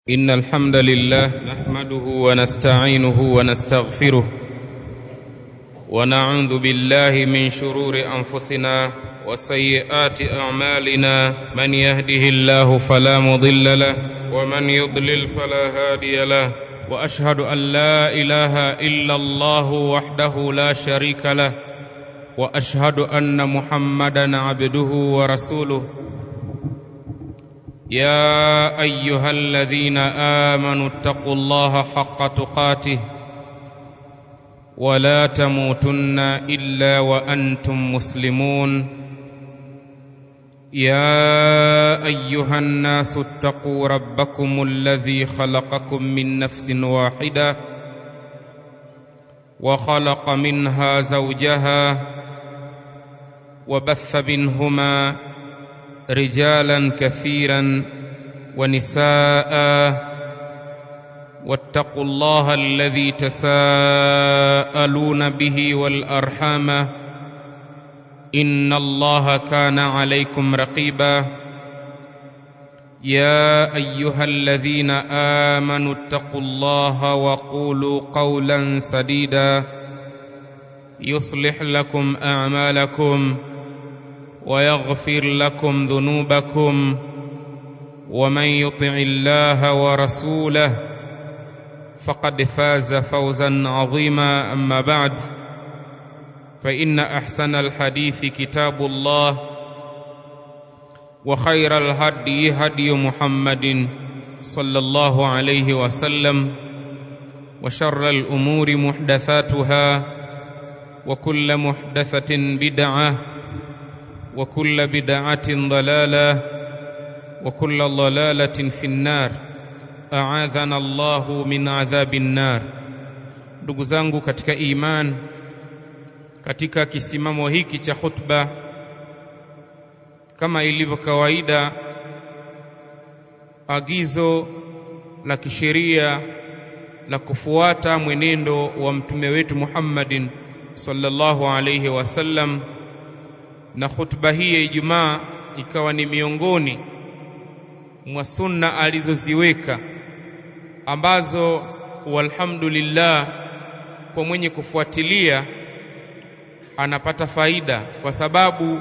إن الحمد لله نحمده ونستعينه ونستغفره ونعوذ بالله من شرور أنفسنا وسيئات أعمالنا من يهده الله فلا مضل له ومن يضلل فلا هادي له وأشهد أن لا إله إلا الله وحده لا شريك له وأشهد أن محمدا عبده ورسوله يا ايها الذين امنوا اتقوا الله حق تقاته ولا تموتن الا وانتم مسلمون يا ايها الناس اتقوا ربكم الذي خلقكم من نفس واحده وخلق منها زوجها وبث منهما رجالا كثيرا ونساء واتقوا الله الذي تساءلون به والارحام ان الله كان عليكم رقيبا يا ايها الذين امنوا اتقوا الله وقولوا قولا سديدا يصلح لكم اعمالكم ويغفر لكم ذنوبكم ومن يطع الله ورسوله فقد فاز فوزا عظيما اما بعد فان احسن الحديث كتاب الله وخير الهدي هدي محمد صلى الله عليه وسلم وشر الامور محدثاتها وكل محدثه بدعه وكل بدعة ضلالة وكل ضلالة في النار أعاذنا الله min adhabi النار ndugu zangu katika iman katika kisimamo hiki cha khutba kama ilivyo kawaida agizo la kisheria la kufuata mwenendo wa mtume wetu Muhammadin sallallahu alayhi wasallam na khutba hii ya Ijumaa ikawa ni miongoni mwa sunna alizoziweka ambazo walhamdulillah kwa mwenye kufuatilia anapata faida kwa sababu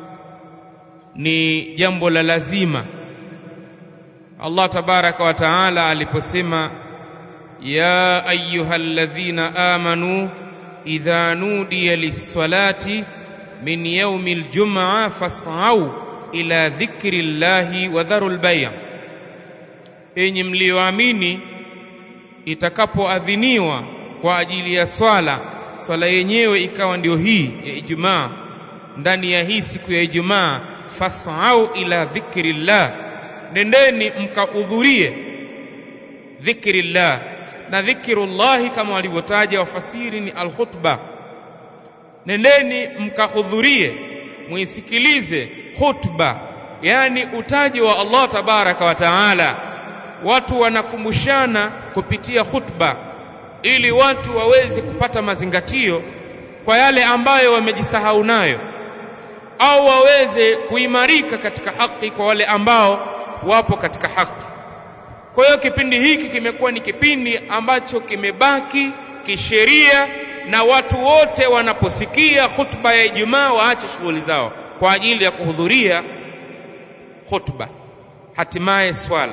ni jambo la lazima Allah tabaraka wa taala aliposema ya ayyuhalladhina amanu idha nudiya lis-salati min yaumi ljumaa fasau ila dhikri llahi wa dharu lbaya, enyi mliyoamini, itakapoadhiniwa kwa ajili ya swala, swala yenyewe ikawa ndio hii ya Ijumaa, ndani ya hii siku ya Ijumaa, fasau ila dhikri llah, nendeni mkahudhurie dhikri llah. Na dhikrullahi kama walivyotaja wafasiri ni alkhutba nendeni mkahudhurie muisikilize khutba yani utaji wa Allah tabaraka wa taala watu wanakumbushana kupitia khutba ili watu waweze kupata mazingatio kwa yale ambayo wamejisahau nayo au waweze kuimarika katika haki kwa wale ambao wapo katika haki kwa hiyo kipindi hiki kimekuwa ni kipindi ambacho kimebaki kisheria na watu wote wanaposikia khutba ya Ijumaa waache shughuli zao kwa ajili ya kuhudhuria khutba, hatimaye swala.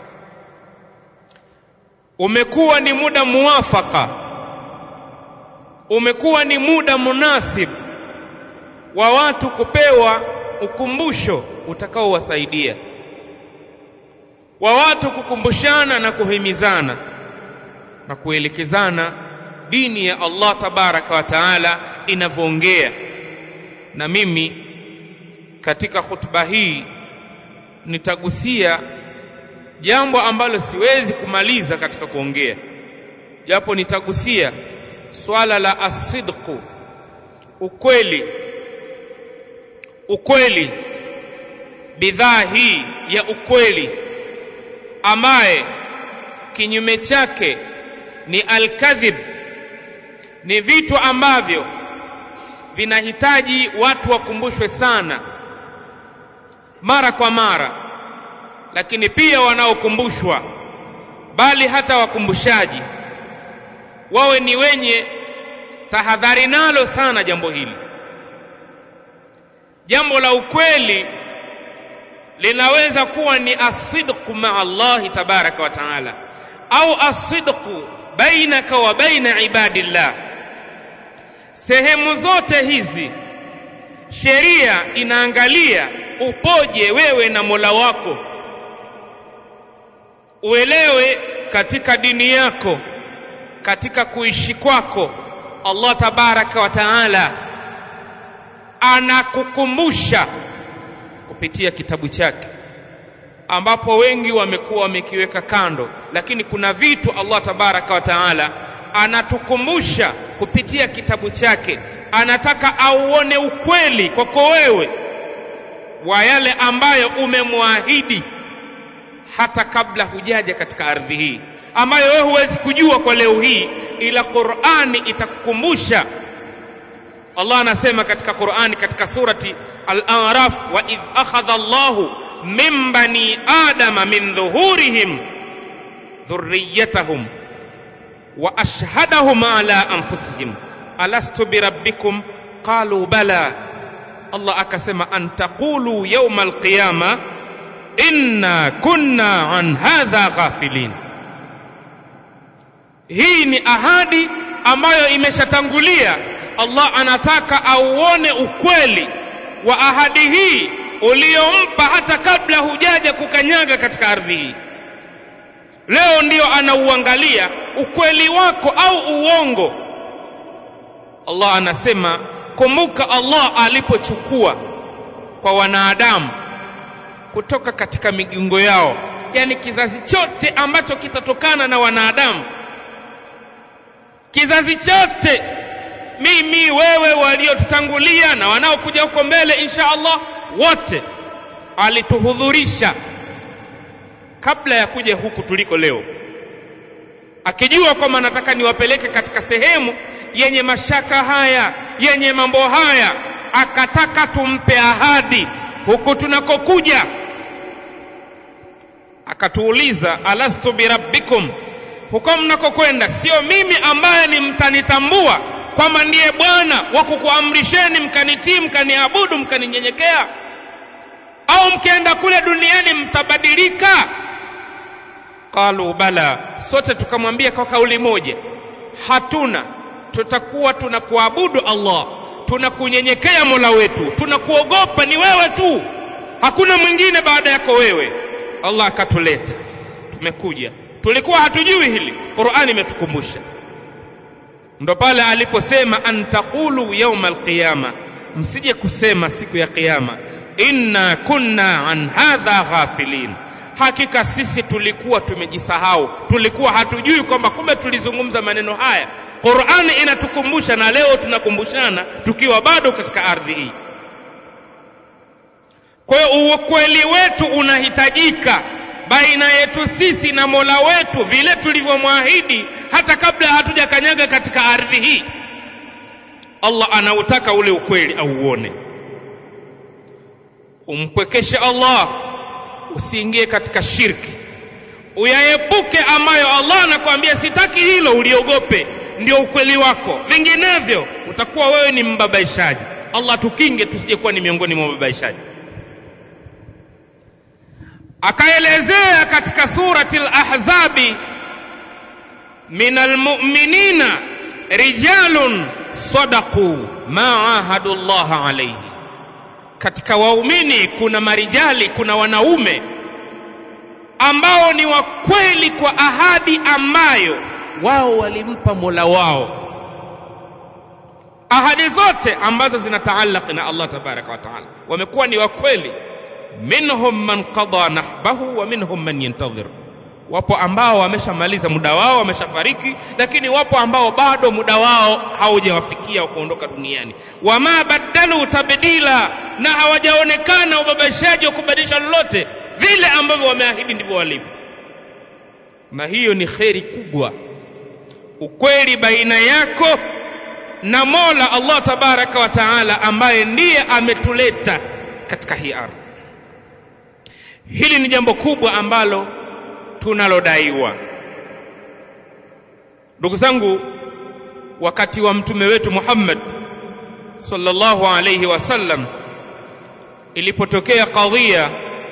Umekuwa ni muda muwafaka, umekuwa ni muda munasib wa watu kupewa ukumbusho utakaowasaidia, wa watu kukumbushana na kuhimizana na kuelekezana dini ya Allah tabaraka wa taala inavyoongea. Na mimi katika khutba hii nitagusia jambo ambalo siwezi kumaliza katika kuongea, japo nitagusia swala la asidqu, ukweli. Ukweli, bidhaa hii ya ukweli ambaye kinyume chake ni alkadhib ni vitu ambavyo vinahitaji watu wakumbushwe sana mara kwa mara lakini pia wanaokumbushwa bali hata wakumbushaji wawe ni wenye tahadhari nalo sana jambo hili jambo la ukweli linaweza kuwa ni asidqu maa Allahi tabaraka wa taala au asidqu bainaka wa baina ibadillah sehemu zote hizi sheria inaangalia upoje wewe na Mola wako uelewe katika dini yako katika kuishi kwako Allah tabaraka wa taala anakukumbusha kupitia kitabu chake ambapo wengi wamekuwa wamekiweka kando lakini kuna vitu Allah tabaraka wa taala anatukumbusha kupitia kitabu chake anataka auone ukweli kwako wewe wa yale ambayo umemwahidi hata kabla hujaja katika ardhi hii ambayo wewe huwezi kujua kwa leo hii ila Qur'ani itakukumbusha Allah anasema katika Qur'ani katika surati Al-A'raf wa idh akhadha Allahu min bani adama min dhuhurihim dhurriyyatahum wa ashhadahum ala anfusihim alastu birabbikum qalu bala Allah akasema an taqulu yawma al-qiyama inna kunna an hadha ghafilin hii ni ahadi ambayo imeshatangulia Allah anataka auone ukweli wa ahadi hii uliyompa hata kabla hujaja kukanyaga katika ardhi hii leo ndiyo anauangalia ukweli wako au uongo Allah anasema kumbuka Allah alipochukua kwa wanadamu kutoka katika migongo yao yani kizazi chote ambacho kitatokana na wanadamu kizazi chote mimi wewe waliotutangulia na wanaokuja huko mbele insha Allah wote alituhudhurisha kabla ya kuja huku tuliko leo akijua kwamba nataka niwapeleke katika sehemu yenye mashaka haya yenye mambo haya akataka tumpe ahadi huku tunakokuja akatuuliza alastu birabbikum huko mnakokwenda sio mimi ambaye ni mtanitambua kwamba ndiye bwana wa kukuamrisheni mkanitii mkaniabudu mkaninyenyekea au mkienda kule duniani mtabadilika qalu bala sote tukamwambia kwa kauli moja hatuna tutakuwa tunakuabudu Allah tunakunyenyekea Mola wetu tunakuogopa ni wewe tu hakuna mwingine baada yako wewe Allah akatuleta tumekuja tulikuwa hatujui hili Qur'ani imetukumbusha ndo pale aliposema antaqulu yawma alqiyama msije kusema siku ya kiyama inna kunna an hadha ghafilin hakika sisi tulikuwa tumejisahau tulikuwa hatujui kwamba kumbe tulizungumza maneno haya Qur'ani inatukumbusha na leo tunakumbushana tukiwa bado katika ardhi hii kwa hiyo ukweli wetu unahitajika baina yetu sisi na Mola wetu vile tulivyomwahidi hata kabla hatujakanyaga katika ardhi hii Allah anautaka ule ukweli auone umpwekeshe Allah usiingie katika shirki uyaepuke ambayo Allah anakuambia sitaki hilo uliogope ndio ukweli wako vinginevyo utakuwa wewe ni mbabaishaji Allah tukinge tusije kuwa ni miongoni mwa mababaishaji akaelezea katika surati al-ahzabi min almu'minina rijalun sadaqu ma ahadu Allah alayhi katika waumini kuna marijali kuna wanaume ambao ni wa kweli kwa ahadi ambayo wao walimpa Mola wao ahadi zote ambazo zinataallaq na Allah tabaraka wa taala wamekuwa ni wa kweli minhum man qada nahbahu wa minhum man yantadhir wapo ambao wameshamaliza muda wao wameshafariki lakini wapo ambao bado muda wao haujawafikia wa kuondoka duniani wama badalu tabdila na hawajaonekana ubabashaji wa kubadilisha lolote vile ambavyo wameahidi ndivyo walivyo na hiyo ni kheri kubwa ukweli baina yako na Mola Allah tabaraka wa taala ambaye ndiye ametuleta katika hii ardhi hili ni jambo kubwa ambalo tunalodaiwa ndugu zangu wakati wa mtume wetu Muhammad sallallahu alayhi wasallam ilipotokea kadhia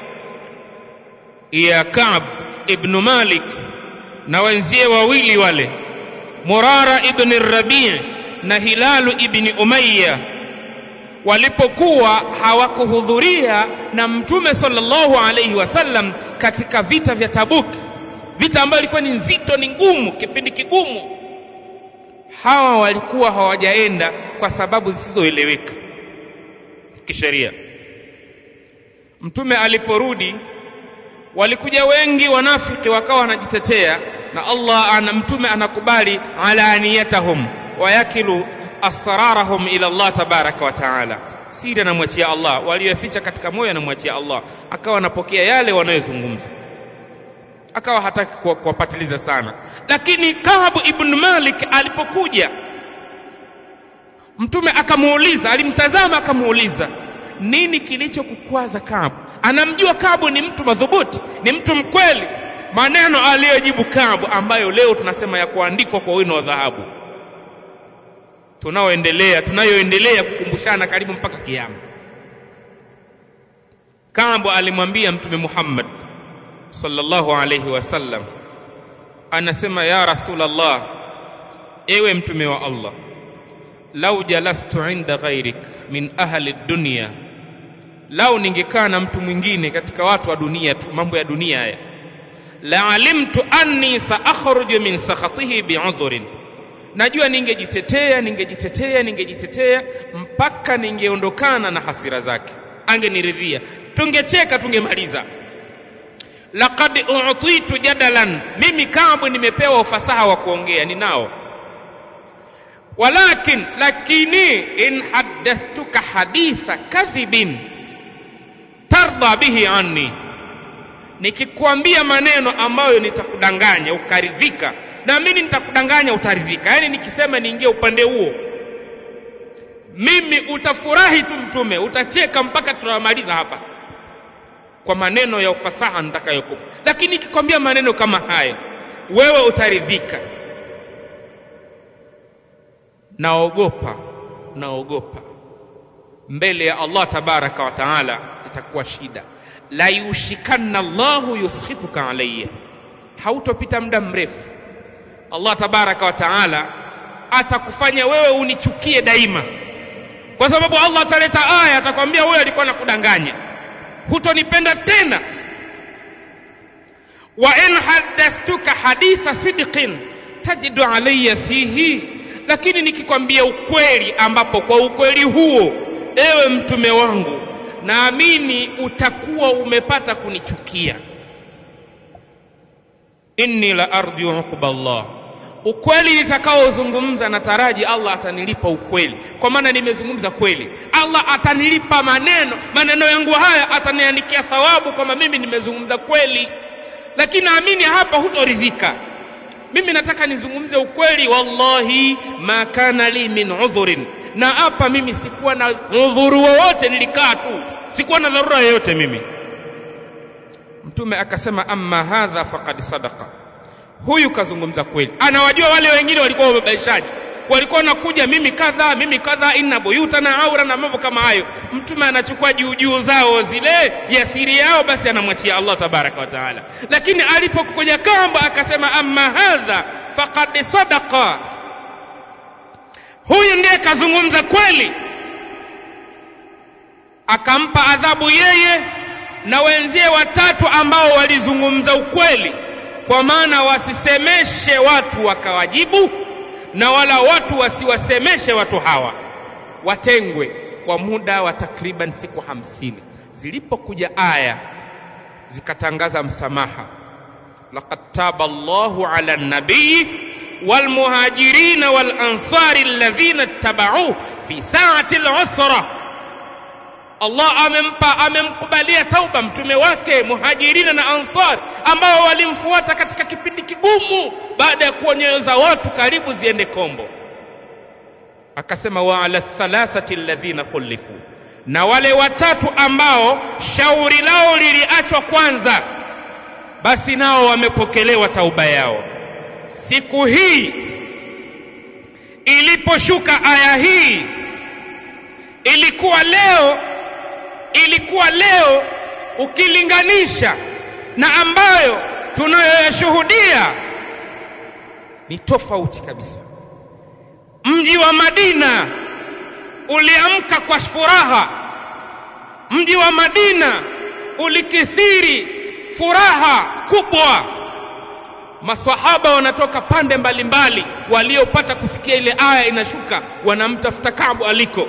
ya Ka'b ibn Malik na wenzie wawili wale Murara ibn Rabi' na Hilalu ibn Umayya walipokuwa hawakuhudhuria na mtume sallallahu alayhi wasallam katika vita vya Tabuk vita ambayo ilikuwa ni nzito ni ngumu kipindi kigumu hawa walikuwa hawajaenda kwa sababu zisizoeleweka kisheria mtume aliporudi walikuja wengi wanafiki wakawa wanajitetea na Allah ana mtume anakubali alaniyatahum wayakilu asrarahum ila Allah tabaraka wa taala siri anamwachia Allah walioficha katika moyo anamwachia Allah akawa anapokea yale wanayozungumza akawa hataki kuwapatiliza sana lakini Kaabu ibn Malik alipokuja mtume akamuuliza alimtazama akamuuliza nini kilichokukwaza Kaabu anamjua Kaabu ni mtu madhubuti ni mtu mkweli maneno aliyojibu Kaabu ambayo leo tunasema ya kuandikwa kwa wino wa dhahabu tunaoendelea tunayoendelea kukumbushana karibu mpaka kiyama Kaabu alimwambia mtume Muhammad sallallahu alayhi wasallam anasema ya rasulallah ewe mtume wa Allah lau jalastu inda ghairik min ahli dunya lau ningekaa na mtu mwingine katika watu wa dunia tu mambo ya dunia haya la alimtu anni saakhruju min sakhatihi bi'udhrin najua ningejitetea ningejitetea ningejitetea mpaka ningeondokana na hasira zake angeniridhia tungecheka tungemaliza laqad u'titu jadalan mimi kamwe nimepewa ufasaha wa kuongea ninao walakin lakini in haddathtuka haditha kadhibin tardha bihi anni nikikwambia maneno ambayo nitakudanganya ukaridhika na mimi nitakudanganya utaridhika yaani nikisema niingie upande huo mimi utafurahi tu mtume utacheka mpaka tunamaliza hapa kwa maneno ya ufasaha nitakayokupa lakini nikikwambia maneno kama haya wewe utaridhika naogopa naogopa mbele ya Allah tabaraka wa taala itakuwa shida la yushikanna Allahu yuskhituka alayya hautopita muda mrefu Allah tabaraka wa taala atakufanya wewe unichukie daima kwa sababu Allah ataleta aya atakwambia wewe alikuwa nakudanganya hutonipenda tena wa in haddathtuka haditha sidqin tajidu alayya fihi lakini nikikwambia ukweli ambapo kwa ukweli huo ewe mtume wangu naamini utakuwa umepata kunichukia inni la arju uqba Allah ukweli nitakaozungumza nataraji Allah atanilipa ukweli kwa maana nimezungumza kweli Allah atanilipa maneno maneno yangu haya ataniandikia thawabu kwamba mimi nimezungumza kweli lakini naamini hapa hutoridhika mimi nataka nizungumze ukweli wallahi ma kana li min udhurin na hapa mimi sikuwa na udhuru wowote nilikaa tu sikuwa na dharura yoyote mimi mtume akasema amma hadha faqad sadaqa huyu kazungumza kweli anawajua wale wengine walikuwa wababaishaji walikuwa wanakuja mimi kadha mimi kadha inna buyuta na aura na mambo kama hayo mtume anachukua juu juu zao zile ya siri yao basi anamwachia Allah tabaraka wa taala lakini alipokuja kamba akasema amma hadha faqad sadaqa huyu ndiye kazungumza kweli akampa adhabu yeye na wenzie watatu ambao walizungumza ukweli kwa maana wasisemeshe watu wakawajibu na wala watu wasiwasemeshe watu hawa watengwe kwa muda wa takriban siku hamsini zilipokuja aya zikatangaza msamaha laqad taba Allahu ala nabii والمهاجرين والأنصار الذين اتبعوه في ساعة العسرة Allah amempa amemkubalia tauba mtume wake muhajirina na ansar ambao walimfuata katika kipindi kigumu baada ya kuonyeza watu karibu ziende kombo akasema wa ala thalathati alladhina khulifu na wale watatu ambao shauri lao liliachwa kwanza basi nao wamepokelewa tauba yao siku hii iliposhuka aya hii ilikuwa leo ilikuwa leo ukilinganisha na ambayo tunayoyashuhudia ni tofauti kabisa mji wa Madina uliamka kwa furaha mji wa Madina ulikithiri furaha kubwa maswahaba wanatoka pande mbalimbali waliopata kusikia ile aya inashuka wanamtafuta Kaabu aliko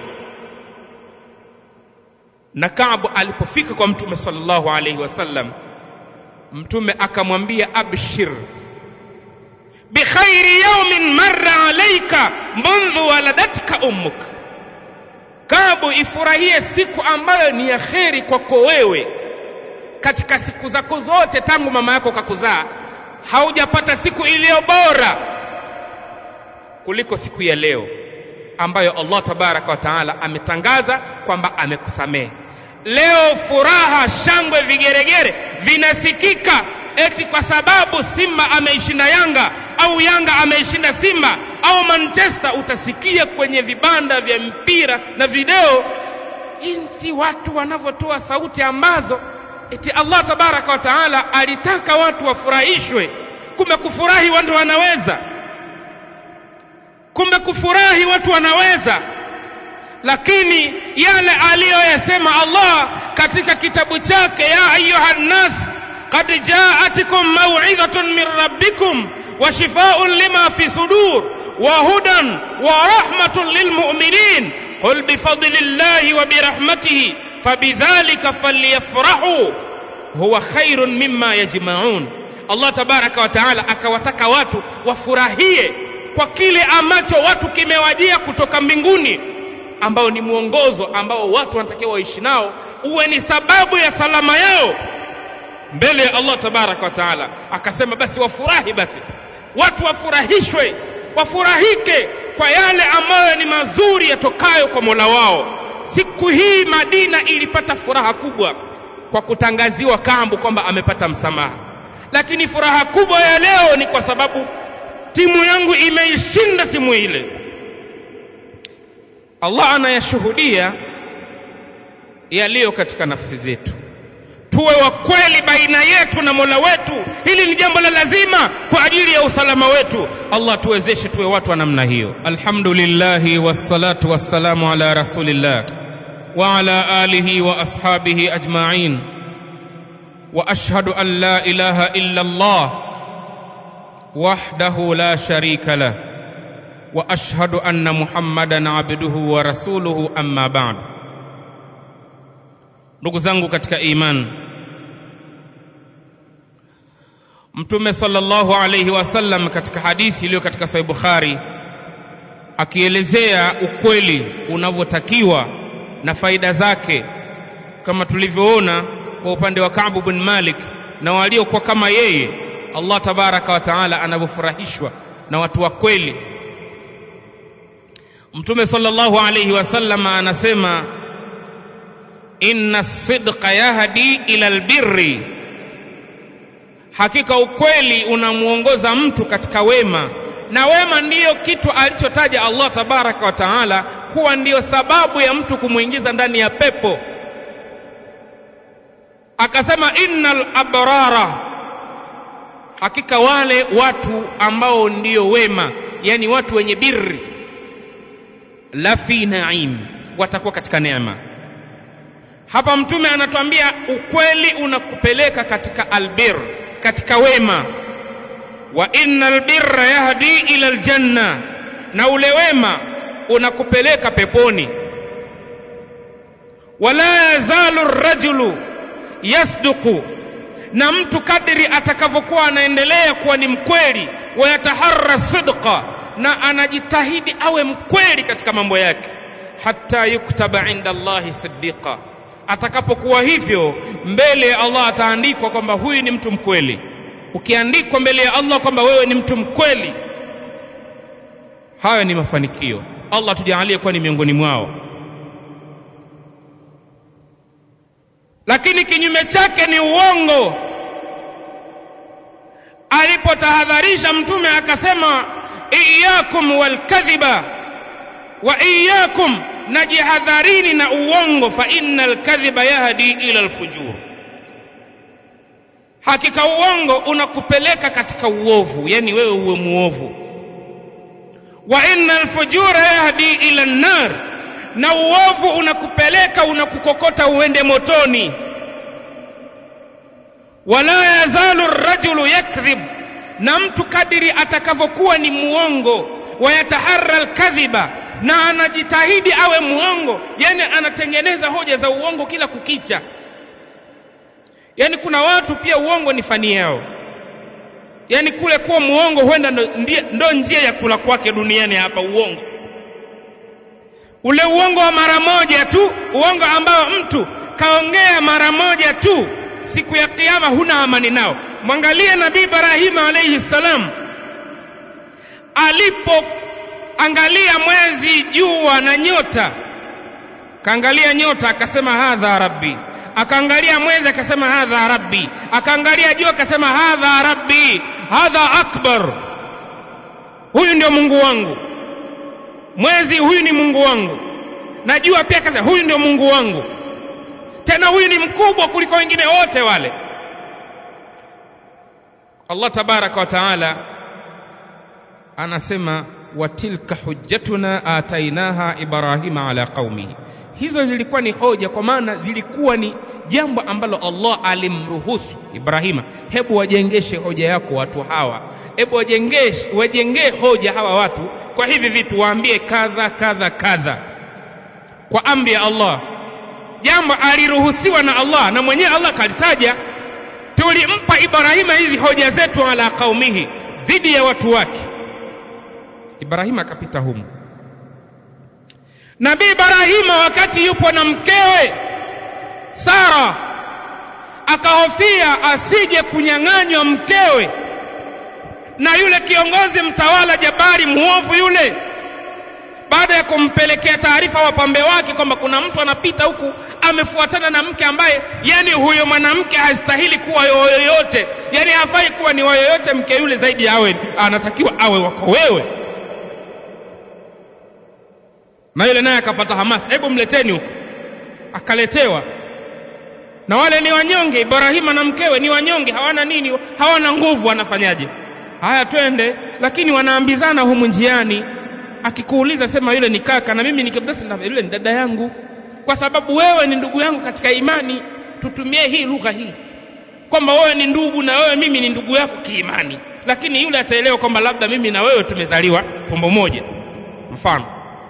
na Kaabu alipofika kwa mtume sallallahu alaihi wasallam mtume akamwambia abshir bikhairi yawmin marra alayka mundhu waladatka ummuk Kaabu ifurahie siku ambayo ni ya kheri kwako wewe katika siku zako zote tangu mama yako kakuzaa haujapata siku iliyo bora kuliko siku ya leo ambayo Allah tabaraka wa taala ametangaza kwamba amekusamehe. Leo furaha, shangwe, vigeregere vinasikika eti kwa sababu Simba ameishinda Yanga au Yanga ameishinda Simba au Manchester, utasikia kwenye vibanda vya mpira na video jinsi watu wanavyotoa sauti ambazo eti Allah tabaraka wa taala alitaka watu wafurahishwe. Kumbe kufurahi watu wanaweza, kumbe kufurahi watu wanaweza, lakini yale aliyoyasema Allah katika kitabu chake, ya ayuha nnas qad jaatikum maw'idhatun min rabbikum wa shifaa'un lima fi sudur wa hudan wa rahmatun lilmu'minin qul bifadlillahi wa birahmatihi fabidhalika falyafrahu huwa khairun mimma yajma'un. Allah tabaraka wa taala akawataka watu wafurahie kwa kile ambacho watu kimewajia kutoka mbinguni, ambao ni mwongozo ambao watu wanatakiwa waishi nao, uwe ni sababu ya salama yao mbele ya Allah tabaraka wa taala. Akasema basi wafurahi, basi watu wafurahishwe, wafurahike kwa yale ambayo ni mazuri yatokayo kwa Mola wao. Siku hii Madina ilipata furaha kubwa kwa kutangaziwa Kambu kwamba amepata msamaha, lakini furaha kubwa ya leo ni kwa sababu timu yangu imeishinda timu ile. Allah anayashuhudia yaliyo katika nafsi zetu. Tuwe wa kweli baina yetu na Mola wetu. Hili ni jambo la lazima kwa ajili ya usalama wetu. Allah tuwezeshe tuwe watu wa namna hiyo. Alhamdulillahi wassalatu wassalamu ala rasulillah wa ala alihi wa ashabihi ajma'in wa ashhadu an la ilaha illa Allah wahdahu la sharika lah wa ashhadu anna Muhammadan abduhu wa rasuluhu amma ba'd. Ndugu zangu katika imani, Mtume sallallahu alayhi wasallam katika hadithi iliyo katika Sahih Bukhari akielezea ukweli unavyotakiwa na faida zake, kama tulivyoona kwa upande wa Ka'b bin Malik na waliokuwa kama yeye, Allah tabaraka wa taala anavyofurahishwa na watu wa kweli. Mtume sallallahu alayhi wasallam anasema inna sidqa yahdi ila albirri, hakika ukweli unamwongoza mtu katika wema, na wema ndiyo kitu alichotaja Allah tabaraka wa taala kuwa ndiyo sababu ya mtu kumwingiza ndani ya pepo. Akasema innal abrara, hakika wale watu ambao ndiyo wema, yani watu wenye birri, la fi naim, watakuwa katika neema. Hapa Mtume anatuambia ukweli unakupeleka katika albir, katika wema. Wa innal birra yahdi ila aljanna, na ule wema unakupeleka peponi. Wala yazalu rajulu yasduqu, na mtu kadri atakavyokuwa anaendelea kuwa ni mkweli, wayataharra sidqa, na anajitahidi awe mkweli katika mambo yake, hatta yuktaba inda Allahi siddiqa atakapokuwa hivyo mbele ya Allah ataandikwa kwamba huyu ni mtu mkweli. Ukiandikwa mbele ya Allah kwamba wewe ni mtu mkweli, hayo ni mafanikio. Allah tujalie kuwa ni miongoni mwao. Lakini kinyume chake ni uongo. Alipotahadharisha Mtume aka akasema iyakum walkadhiba wa iyakum najihadharini na uongo fa inna alkadhiba yahdi ila alfujur hakika uongo unakupeleka katika uovu yani wewe uwe muovu wa inna alfujura yahdi ila an-nar na uovu unakupeleka unakukokota uende motoni wala yazalu ar-rajulu yakdhib na mtu kadiri atakavyokuwa ni muongo wayataharra al-kadhiba na anajitahidi awe muongo yani anatengeneza hoja za uongo kila kukicha yani kuna watu pia uongo ni fani yao yani kule kuwa muongo huenda ndo, ndo njia ya kula kwake duniani hapa uongo ule uongo wa mara moja tu uongo ambao mtu kaongea mara moja tu siku ya kiyama huna amani nao mwangalie nabii ibrahima alayhi salam alipoangalia mwezi jua na nyota kaangalia nyota akasema hadha rabbi akaangalia mwezi akasema hadha rabbi akaangalia jua akasema hadha rabbi hadha akbar huyu ndio mungu wangu mwezi huyu ni mungu wangu na jua pia akasema huyu ndio mungu wangu tena huyu ni mkubwa kuliko wengine wote wale Allah tabaraka wa taala anasema watilka hujjatuna atainaha ibrahima ala qaumihi hizo zilikuwa ni hoja kwa maana zilikuwa ni jambo ambalo Allah alimruhusu Ibrahima hebu wajengeshe hoja yako watu hawa hebu wajengeshe wajengee hoja hawa watu kwa hivi vitu waambie kadha kadha kadha kwa amri ya Allah jambo aliruhusiwa na Allah na mwenyewe Allah kalitaja tulimpa Ibrahima hizi hoja zetu ala qaumihi dhidi ya watu wake Ibrahima akapita humu Nabii Ibrahima wakati yupo na mkewe Sara akahofia asije kunyang'anywa mkewe na yule kiongozi mtawala Jabari muovu yule baada ya kumpelekea taarifa wapambe wake kwamba kuna mtu anapita huku amefuatana na mke ambaye yani huyo mwanamke hastahili kuwa yoyote yani hafai kuwa ni wayoyote mke yule zaidi awe anatakiwa awe wako wewe na yule naye akapata hamasa hebu mleteni huko akaletewa na wale ni wanyonge Ibrahima na mkewe ni wanyonge hawana nini hawana nguvu wanafanyaje haya twende lakini wanaambizana humu njiani akikuuliza sema yule ni kaka na mimi nikibdasi na yule ni dada yangu kwa sababu wewe ni ndugu yangu katika imani tutumie hii lugha hii kwamba wewe ni ndugu na wewe mimi ni ndugu yako kiimani lakini yule ataelewa kwamba labda mimi na wewe tumezaliwa tumbo moja mfano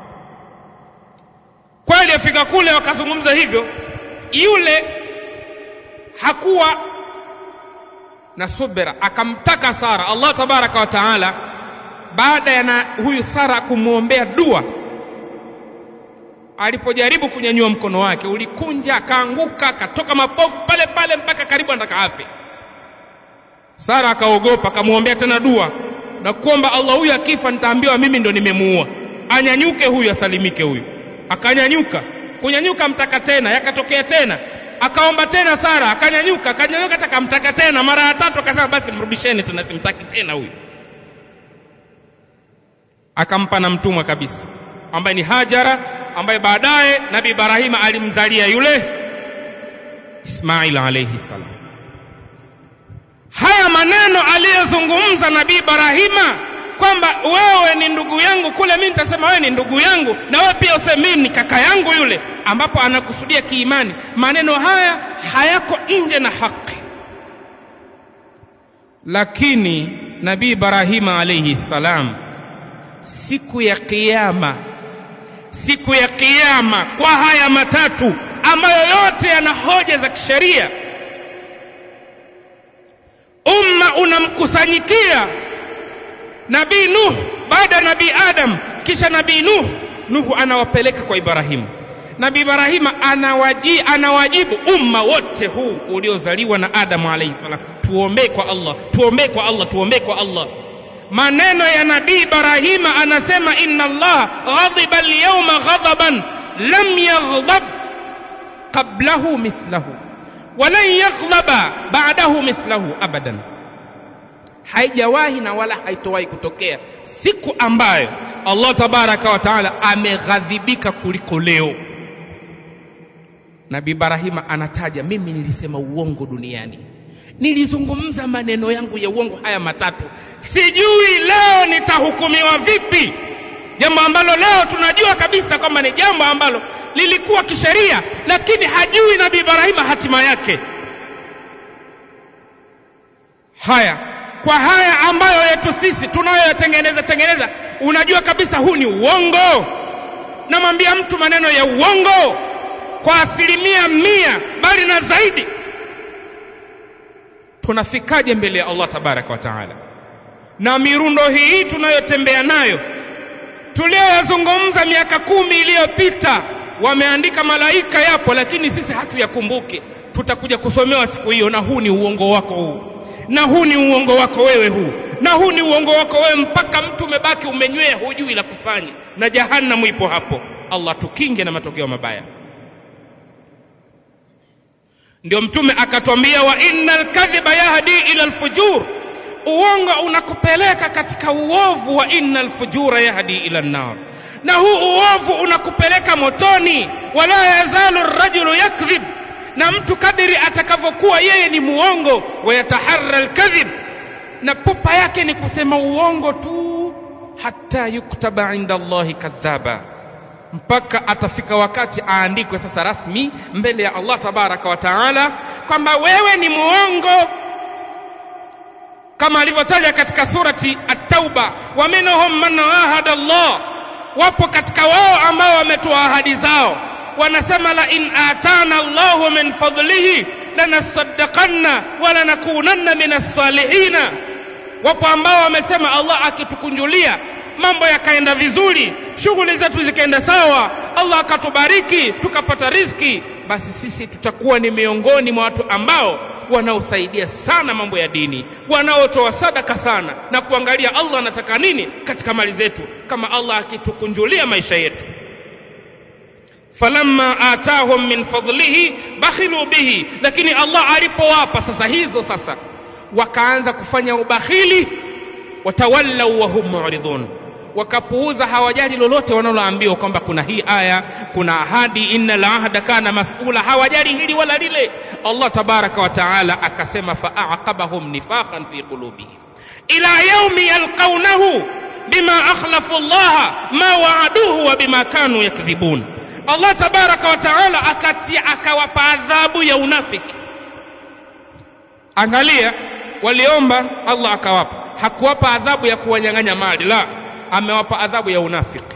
kweli afika kule wakazungumza hivyo yule hakuwa na subira akamtaka Sara Allah tabaraka wa taala baada ya na huyu Sara kumwombea dua alipojaribu kunyanyua mkono wake ulikunja akaanguka akatoka mapofu pale pale mpaka karibu anataka afe Sara akaogopa akamwombea tena dua na kuomba Allah huyu akifa nitaambiwa mimi ndo nimemuua anyanyuke huyu asalimike huyu akanyanyuka kunyanyuka mtaka tena yakatokea tena akaomba tena Sara akanyanyuka akanyanyuka akamtaka tena mara ya tatu akasema basi mrudisheni tena simtaki tena huyu akampa na mtumwa kabisa ambaye ni Hajara ambaye baadaye Nabii Ibrahima alimzalia yule Ismail alayhi salam haya maneno aliyozungumza Nabii Ibrahima kwamba wewe ni ndugu yangu kule mimi nitasema wewe ni ndugu yangu na wewe pia useme mimi ni kaka yangu yule ambapo anakusudia kiimani maneno haya hayako nje na haki lakini nabii Ibrahima alayhi salam siku ya kiyama siku ya kiyama kwa haya matatu ambayo yote yana hoja za kisheria umma unamkusanyikia nabii Nuh baada ya nabii Adam kisha nabii Nuh Nuhu anawapeleka kwa Ibrahimu Nabii Ibrahima anawaji, anawajibu umma wote huu uliozaliwa na Adamu alayhi salam, tuombee kwa Allah, tuombee kwa Allah, tuombee kwa Allah. Maneno ya Nabii Ibrahima anasema, inna Allah ghadiba al-yawma ghadaban lam yaghdab qablahu mithlahu walan yaghdaba ba'dahu mithlahu abadan. haijawahi na wala haitowahi kutokea siku ambayo Allah tabaraka wa taala ameghadhibika kuliko leo. Nabii Ibrahima anataja, mimi nilisema uongo duniani, nilizungumza maneno yangu ya uongo haya matatu, sijui leo nitahukumiwa vipi, jambo ambalo leo tunajua kabisa kwamba ni jambo ambalo lilikuwa kisheria, lakini hajui Nabii Ibrahima hatima yake. Haya, kwa haya ambayo yetu sisi tunayoyatengeneza tengeneza, unajua kabisa huu ni uongo. Namwambia mtu maneno ya uongo kwa asilimia mia, bali na zaidi. Tunafikaje mbele ya Allah tabaraka wa taala? Na mirundo hii tunayotembea nayo tuliyoyazungumza miaka kumi iliyopita, wameandika malaika yapo, lakini sisi hatuyakumbuki. Tutakuja kusomewa siku hiyo, na huu ni uongo wako huu na huu ni uongo wako wewe huu na huu ni uongo wako wewe, mpaka mtu umebaki umenywea, hujui la kufanya, na jahannam ipo hapo. Allah tukinge na matokeo mabaya. Ndio Mtume akatwambia, wa innal kadhiba yahdi ila alfujur, uongo unakupeleka katika uovu. Wa innal fujura yahdi ila nnar, na huu uovu unakupeleka motoni. Wala yazalu rajulu yakdhib na mtu kadiri atakavyokuwa yeye ni muongo, wayataharra alkadhib, na pupa yake ni kusema uongo tu, hata yuktaba inda Allahi kadhaba, mpaka atafika wakati aandikwe sasa rasmi mbele ya Allah tabaraka wa taala kwamba wewe ni muongo, kama alivyotaja katika surati At-Tauba, wa minhum man ahada Allah, wapo katika wao ambao wametoa ahadi zao wanasema la in atana Allahu min fadlihi lanasaddaqanna wa lanakunanna min as-salihina. Wapo ambao wamesema Allah akitukunjulia mambo yakaenda vizuri, shughuli zetu zikaenda sawa, Allah akatubariki tukapata riziki, basi sisi tutakuwa ni miongoni mwa watu ambao wanaosaidia sana mambo ya dini, wanaotoa sadaka sana na kuangalia Allah anataka nini katika mali zetu, kama Allah akitukunjulia maisha yetu falamma atahum min fadlihi bakhilu bihi, lakini Allah alipowapa sasa hizo sasa wakaanza kufanya ubakhili, watawallau wa hum mu'ridun, wakapuuza, hawajali lolote wanaloambiwa kwamba kuna hii aya, kuna ahadi, innal ahda kana mas'ula, hawajali hili wala lile. Allah tabaraka wa taala akasema, faaqabahum nifaqan fi qulubihim ila yaumi yalqaunahu bima akhlafu Allah ma waaduhu wa bima kanu yakdhibun. Allah tabaraka wa taala akatia akawapa adhabu ya unafiki. Angalia, waliomba Allah akawapa, hakuwapa adhabu ya kuwanyang'anya mali, la, amewapa adhabu ya unafiki.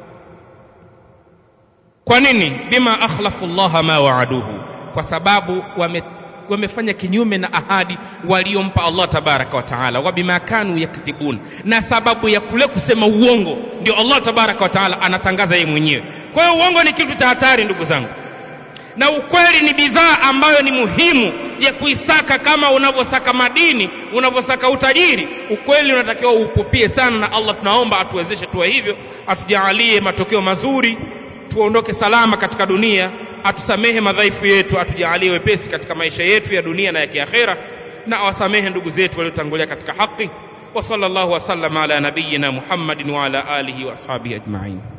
Kwa nini? Bima akhlafu Allah ma waaduhu, kwa sababu wame wamefanya kinyume na ahadi waliompa Allah tabaraka wa taala, wa bima kanu yakdhibun, na sababu ya kule kusema uongo ndio Allah tabaraka wa taala anatangaza yeye mwenyewe. Kwa hiyo uongo ni kitu cha hatari, ndugu zangu, na ukweli ni bidhaa ambayo ni muhimu ya kuisaka, kama unavyosaka madini, unavyosaka utajiri. Ukweli unatakiwa upupie sana, na Allah tunaomba atuwezeshe tuwe hivyo, atujaalie matokeo mazuri tuondoke salama katika dunia, atusamehe madhaifu yetu, atujaalie wepesi katika maisha yetu ya dunia na ya kiakhera, na awasamehe ndugu zetu waliotangulia katika haki. Wa sallallahu wasallama ala nabiyyina Muhammadin wa ala alihi wa ashabihi ajma'in.